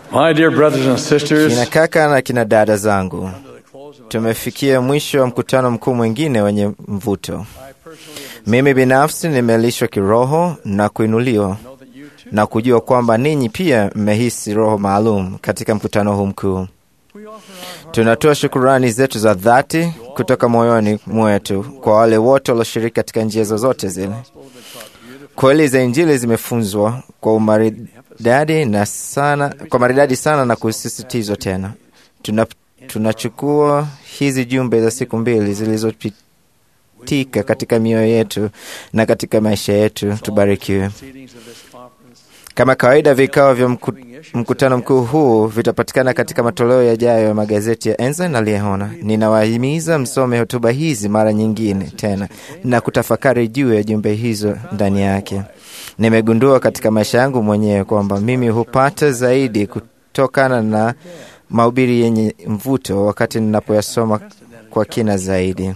My dear brothers and sisters, Kina kaka na kina dada zangu, tumefikia mwisho wa mkutano mkuu mwingine wenye mvuto. Mimi binafsi nimelishwa kiroho na kuinuliwa na kujua kwamba ninyi pia mmehisi roho maalum katika mkutano huu mkuu. Tunatoa shukurani zetu za dhati kutoka moyoni mwetu kwa wale wote walioshiriki katika njia zozote zile. Kweli za Injili zimefunzwa kwa umaridadi na sana, kwa maridadi sana na kusisitizwa tena. Tuna, tunachukua hizi jumbe za siku mbili zilizopitika katika mioyo yetu na katika maisha yetu. Tubarikiwe. Kama kawaida, vikao vya mku, mkutano mkuu huu vitapatikana katika matoleo yajayo ya magazeti ya Enza na Liehona. Ninawahimiza msome hotuba hizi mara nyingine tena na kutafakari juu ya jumbe hizo ndani yake. Nimegundua katika maisha yangu mwenyewe kwamba mimi hupata zaidi kutokana na mahubiri yenye mvuto wakati ninapoyasoma kwa kina zaidi.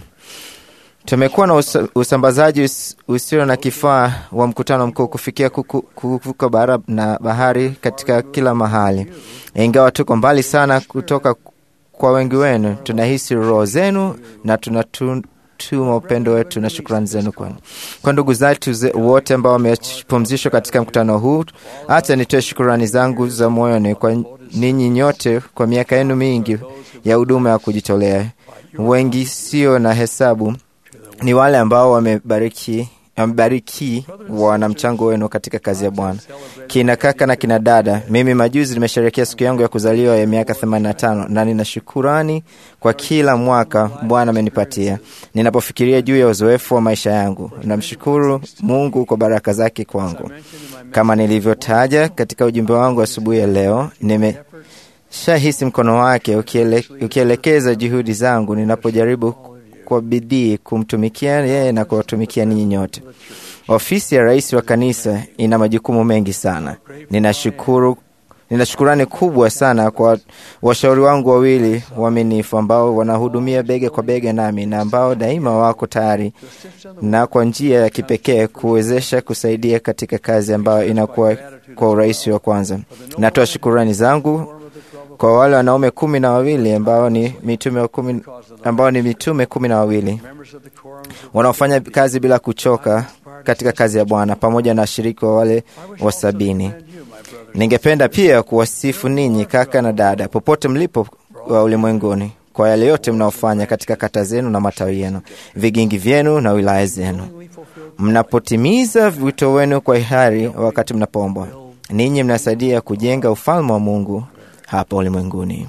Tumekuwa na usa, usambazaji us, usio na kifaa wa mkutano mkuu kufikia kuku- kuvuka bara na bahari katika kila mahali. Ingawa tuko mbali sana kutoka kwa wengi wenu, tunahisi roho zenu na tunatuma upendo wetu na shukrani zenu kwenu. Kwa ndugu zetu ze- wote ambao wamepumzishwa katika mkutano huu, hata nitoe shukrani zangu za moyoni kwa ninyi nyote kwa miaka yenu mingi ya huduma ya kujitolea. Wengi sio na hesabu ni wale ambao wamebariki wamebariki wana mchango wenu katika kazi ya Bwana. Kina kaka na kina dada, mimi majuzi nimesherehekea siku yangu ya kuzaliwa ya miaka 85 na nina shukurani kwa kila mwaka Bwana amenipatia. Ninapofikiria juu ya uzoefu wa maisha yangu, namshukuru Mungu kwa baraka zake kwangu. Kama nilivyotaja katika ujumbe wangu asubuhi ya leo, nimeshahisi mkono wake ukiele, ukielekeza juhudi zangu ninapojaribu kwa bidii kumtumikia yeye na kuwatumikia ninyi nyote. Ofisi ya rais wa kanisa ina majukumu mengi sana. Ninashukuru, nina shukurani kubwa sana kwa washauri wangu wawili waaminifu ambao wanahudumia bega kwa bega nami na ambao daima wako tayari na kwa njia ya kipekee kuwezesha kusaidia katika kazi ambayo inakuwa kwa urahisi wa kwanza. Natoa shukurani zangu kwa wale wanaume kumi na wawili ambao ni mitume wa kumi, ambao ni mitume kumi na wawili wanaofanya kazi bila kuchoka katika kazi ya Bwana pamoja na washiriki wa wale wa sabini. Ningependa pia kuwasifu ninyi kaka na dada popote mlipo wa ulimwenguni kwa yale yote mnaofanya katika kata zenu na matawi yenu, vigingi vyenu na wilaya zenu, mnapotimiza wito wenu kwa hiari wakati mnapoombwa. Ninyi mnasaidia kujenga ufalme wa Mungu hapa ulimwenguni,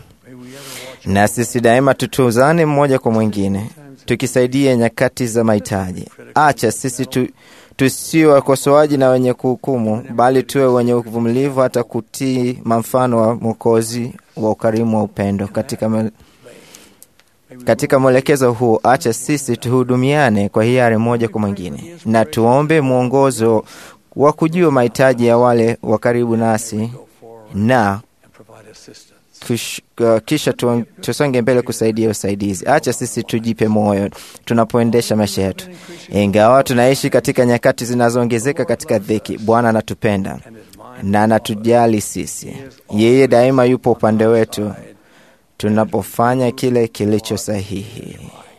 na sisi daima tutuzane mmoja kwa mwingine, tukisaidia nyakati za mahitaji. Acha sisi tu, tusio wakosoaji na wenye kuhukumu, bali tuwe wenye uvumilivu hata kutii mfano wa Mwokozi wa ukarimu wa upendo katika me, katika mwelekezo huu, acha sisi tuhudumiane kwa hiari mmoja kwa mwingine, na tuombe mwongozo wa kujua mahitaji ya wale wa karibu nasi na kush, uh, kisha tu, tusonge mbele kusaidia usaidizi. Acha sisi tujipe moyo tunapoendesha maisha yetu, ingawa tunaishi katika nyakati zinazoongezeka katika dhiki. Bwana anatupenda na anatujali sisi. Yeye daima yupo upande wetu tunapofanya kile kilicho sahihi.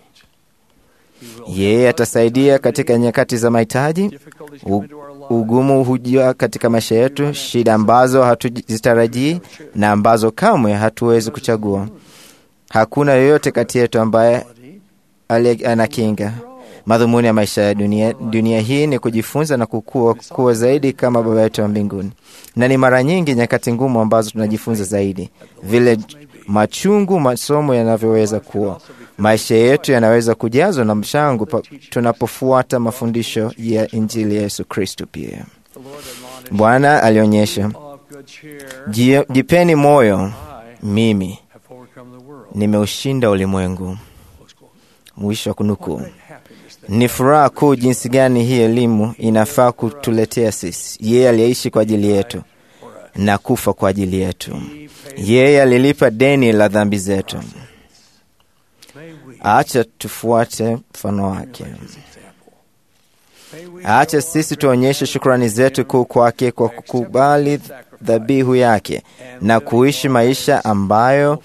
Yeye atasaidia katika nyakati za mahitaji. U, ugumu hujia katika maisha yetu, shida ambazo hatuzitarajii na ambazo kamwe hatuwezi kuchagua. Hakuna yoyote kati yetu ambaye anakinga. Madhumuni ya maisha ya dunia, dunia hii ni kujifunza na kukua, kuwa zaidi kama Baba yetu wa mbinguni, na ni mara nyingi nyakati ngumu ambazo tunajifunza zaidi, vile machungu masomo yanavyoweza kuwa maisha yetu yanaweza kujazwa na mshango tunapofuata mafundisho ya Injili ya Yesu Kristo. Pia Bwana alionyesha, jipeni moyo, mimi nimeushinda ulimwengu. Mwisho wa kunukuu. Ni furaha kuu jinsi gani hii elimu inafaa kutuletea sisi. Yeye aliyeishi kwa ajili yetu na kufa kwa ajili yetu. Yeye alilipa deni la dhambi zetu. Acha tufuate mfano wake. Acha sisi tuonyeshe shukrani zetu kuu kwake kwa kukubali dhabihu yake na kuishi maisha ambayo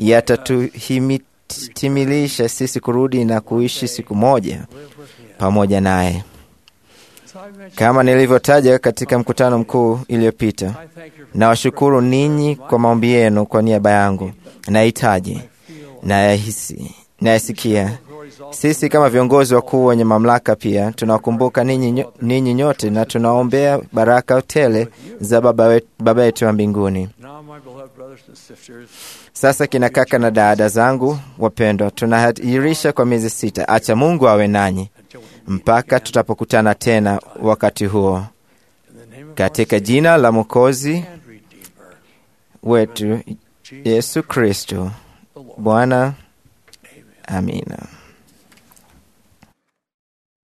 yatatutimilisha sisi kurudi na kuishi siku moja pamoja naye. Kama nilivyotaja katika mkutano mkuu iliyopita, nawashukuru ninyi kwa maombi yenu kwa niaba yangu. Nahitaji nayahisi nayasikia. Sisi kama viongozi wakuu wenye mamlaka pia tunawakumbuka ninyi nyo- ninyi nyote na tunaombea baraka tele za Baba wet- Baba yetu wa mbinguni. Now, my beloved brothers and sisters, Sasa kina kaka na dada zangu wapendwa, tunahairisha kwa miezi sita. Acha Mungu awe nanyi mpaka tutapokutana tena wakati huo, in the name of katika jina la Mwokozi and Redeemer, wetu Yesu Kristo the Lord. Bwana. Amina.